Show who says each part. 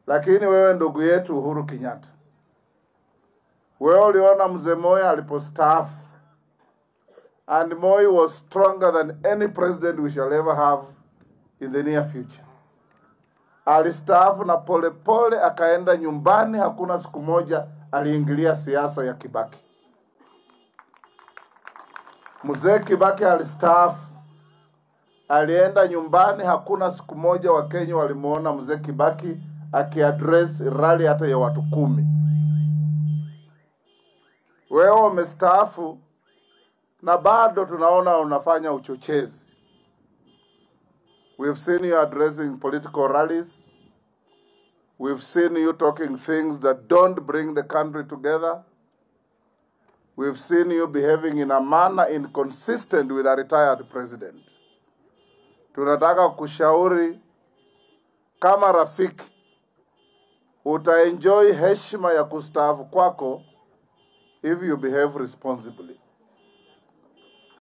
Speaker 1: Lakini wewe ndugu yetu Uhuru Kenyatta, wewe uliona mzee Moi alipostaafu, and Moi was stronger than any president we shall ever have in the near future. Alistaafu na polepole pole, akaenda nyumbani. Hakuna siku moja aliingilia siasa ya Kibaki. Mzee Kibaki alistaafu, alienda nyumbani. Hakuna siku moja Wakenya walimuona mzee Kibaki akiaddress rally hata ya watu kumi. Wewe umestaafu na bado tunaona unafanya uchochezi. We've seen you addressing political rallies. We've seen you talking things that don't bring the country together. We've seen you behaving in a manner inconsistent with a retired president. Tunataka kushauri kama rafiki, utaenjoy heshima ya kustaafu kwako if you behave responsibly.